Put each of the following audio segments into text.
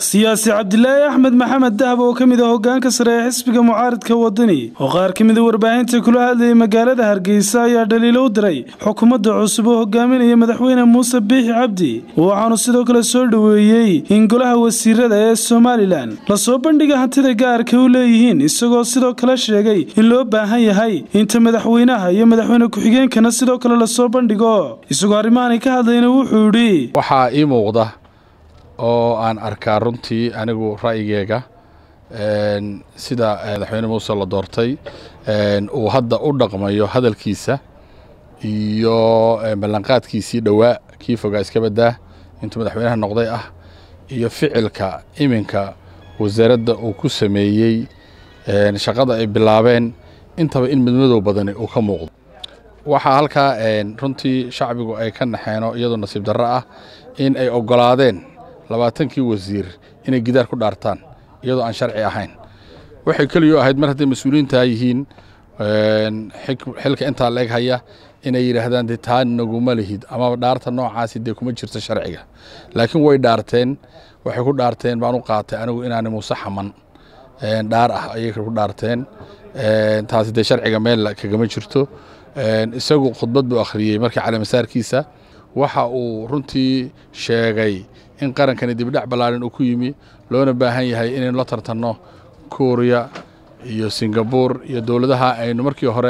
siyaasi cabdilaahi axmed maxamed dahab oo ka mid ah hogaanka sare ee xisbiga mucaaridka wadani oo qaar ka mida warbaahinta kula hadlayay magaalada hargeysa ayaa dhaliilo u diray xukuumadda cusub oo hogaaminaya madaxweyne muuse biixi cabdi waxaanu sidoo kale soo dhoweeyey in golaha wasiirada ee somalilan lasoo bandhiga hantida gaarka u leeyihiin isagoo sidoo kale sheegay in loo baahan yahay inta madaxweynaha iyo madaxweyne ku-xigeenkana sidoo kale lasoo bandhigo isagoo arrimahanay ka hadlayna wuxuu yidhi waxaa ii muuqda oo aan arkaa runtii anigu ra'yigeega sida madaxweyne muuse la doortay uu hadda u dhaqmayo hadalkiisa iyo ballanqaadkiisii dhowaa kii fogaa iska baddaa intuu madaxweynaha noqday ah iyo ficilka iminka wasaaradda uu ku sameeyey shaqada ay bilaabeen intaba in midmadow badani uu ka muuqdo waxaa halkaa runtii shacbigu ay ka naxeeno iyadoo nasiib darro ah in ay oggolaadeen labaatankii wasiir inay gidaar ku dhaartaan iyadoo aan sharci ahayn waxay keliyo ahayd mar hadday mas-uuliyiintaa yihiin xilka intaa la eg haya inay yidhaahdaan dee taa naguma lihid ama dhaarta noocaasi dee kuma jirto sharciga laakiin way dhaarteen waxay ku dhaarteen baan u qaatay anigu inaani muuse xaman dhaar ah ayay ku dhaarteen taasi dee sharciga meel kagama jirto isagu khudbad buu akhriyey markii caleemasaarkiisa waxa uu runtii sheegay in qarankani dibdhac ballaaran uu ku yimi loona baahan yahay inaynu la tartanno kuuriya iyo singabuur iyo dowladaha aynu markii hore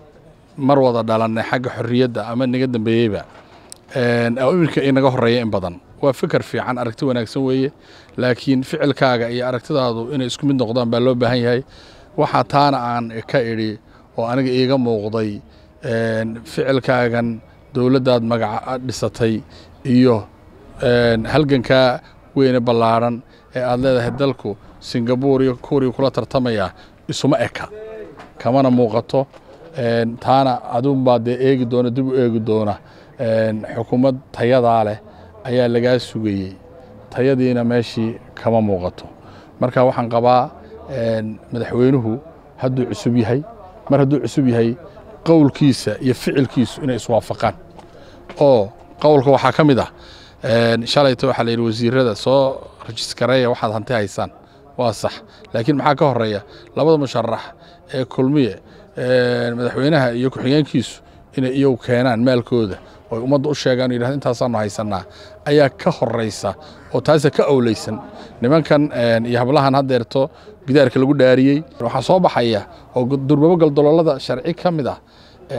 mar wada dhalannay xagga xorriyadda ama naga dambeeyeyba iminka inaga horreeya in badan waa fikar fiican aragti wanaagsan weeye laakiin ficilkaaga iyo aragtidaadu inay isku mid noqdaan baa loo baahan yahay waxaa taana aan ka idhi oo aniga iiga muuqday ficilkaagan dowladdaad magaca dhisatay iyo halgankaa weyne ballaadhan ee aad leedahay dalku singabuur iyo kuuriya kula tartamaya isuma eka kamana muuqato taana adunbaa dee eegi doona dib u eegi doona xukuumad tayadaa leh ayaa lagaa sugayey tayadiina meeshii kama muuqato marka waxaan qabaa madaxweynuhu hadduu cusub yahay mar hadduu cusub yahay qowlkiisa iyo ficilkiisu inay iswaafaqaan oo qowlka waxaa ka mid ah shalayta waxaa la yidhi wasiirada soo rajiskareeya waxaad hanti haysaan waa sax laakiin maxaa ka horeeya labada musharax ee kulmiye madaxweynaha iyo ku-xigeenkiisu inay iyagu keenaan maalkooda oo ummadda u sheegaan o yidhahdo intaasaanu haysannaa ayaa ka horaysa oo taasa ka owleysan nimankan iyo hablahan haddeerto gidaarka lagu dhaariyey waxaa soo baxaya oo durbabo galdoloolada sharci ka mid ah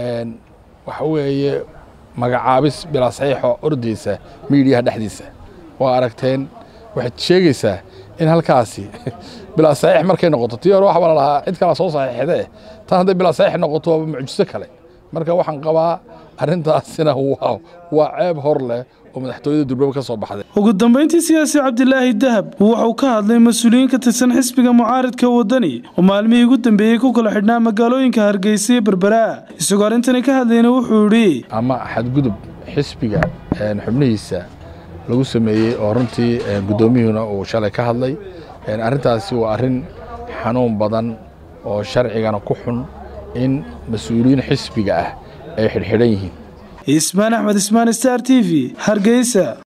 waxa weeye magacaabis bilaa saxiixo ordaysa miidiyaha dhexdiisa waa aragteen waxaad sheegaysaa in halkaasi bilaa saxiix markay noqoto tii hore waxbaa lalahaa cid kala soo saxiixdee tan hadday bilaa saxiix noqoto waaba mucjiso kale marka waxaan qabaa arrintaasina waa ceeb hor leh oo madaxtooyada durbaba ka soo baxday ugu dambayntii siyaasi cabdilaahi dahab wuxuu ka hadlay mas-uuliyiin ka tirsan xisbiga mucaaridka wadani oo maalmihii ugu dambeeyey ku kala xidhnaa magaalooyinka hargeysa iyo berberaa isagoo arrintani ka hadlayna wuxuu yidhi ama xadgudub xisbiga xubnihiisa lagu sameeyey oo runtii guddoomiyuhuna uu shalay ka hadlay arrintaasi waa arrin xanuun badan oo sharcigana ku xun in mas-uuliyiin xisbiga ah ay xidhxidhan yihiin ismaan axmed ismaan star t v hargeysa